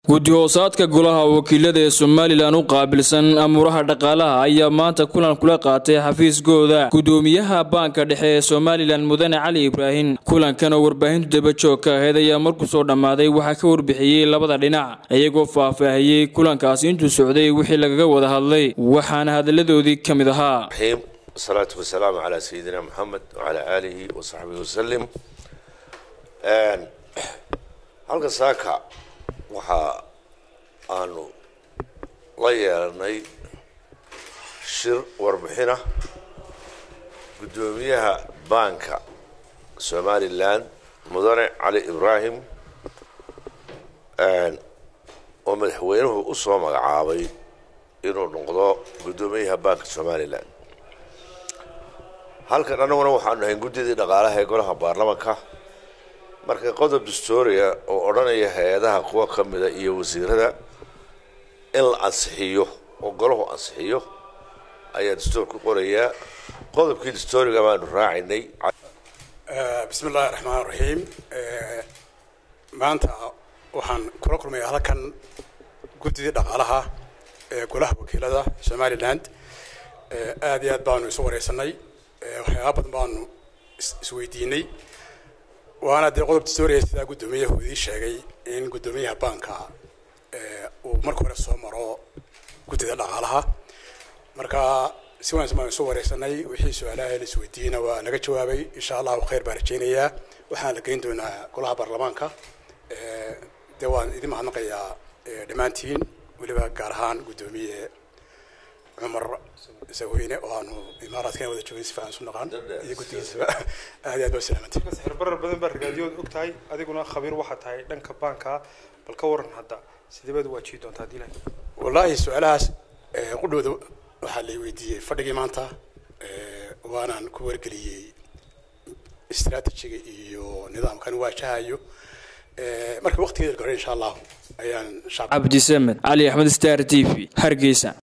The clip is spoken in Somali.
guddi hoosaadka golaha wakiilada ee somalilan u qaabilsan amuuraha dhaqaalaha ayaa maanta kulan kula qaatay xafiiskooda gudoomiyaha baanka dhexe ee somalilan mudane cali ibraahim kulankan oo warbaahintu dabajoog ka ahayd ayaa markuu soo dhammaaday waxaa ka warbixiyey labada dhinac iyagoo faahfaahiyey kulankaasi intuu socday wixii lagaga wada hadlay waxaana hadalladoodii ka mid ahaa wasalaatu wasalaamu calaa sayidina moxamed wacalaa aalihi wasaxbihi wasalim halka saaka waxa aanu la yeelanay shir warbixina guddoomiyaha baanka somalilan mudane cali ibraahim oo madaxweynuhu u soo magacaabay inuu noqdo guddoomiyaha baanka somalilan halkan annaguna waxaanu nahay guddidii dhaqaalaha ee golaha baarlamanka marka qodob dastooriya oo odhanaya hay-adaha kuwa ka mida iyo wasiirada in la ansixiyo oo golahu ansixiyo ayaa dastoor ku qorayaa qodobkii dastooriga baanu raacinay bismi illaahi raxmaan raxiim maanta waxaan kula kulmayaa halkan guddidii dhaqaalaha ee golaha wakiilada somaliland aada iyo aad baanu isu wareysanay waxyaaba badan baanu isweydiinay waana dee qodob dastooriya sidaa guddoomiyahu idii sheegay in guddoomiyaha baanka uu marka hore soo maro guddida dhaqaalaha marka si wanaagsan baan isu wareysanay wixii su-aalaha la isweydiiyeyna waa laga jawaabay insha allahu khayr baan rajeynayaa waxaan la geyn doonaa golaha baarlamaanka dee waan idin mahadnaqayaa dhammaantiin weliba gaar ahaan guddoomiye cumar saweyne oo aanu imaaraadkana wada joogin si fiican isu naqaan iyo guddigiisaba aad iyo aad baa salaamantay xirbarar badan baa ragaadiyood og tahay adiguna khabiir waxaa tahay dhanka baanka bal ka waran hadda sidee baad waajihi doontaa hadii ilahay wallaahi su-aalahaas qudhooda waxaa la weydiiyey fadhigii maanta waanaan ku wargeliyey istraatijiga iyo nidaamkan waajahayo marka waqtigeeda hore insha allahu ayaan cabdisamed cali axmed star t v hargeysa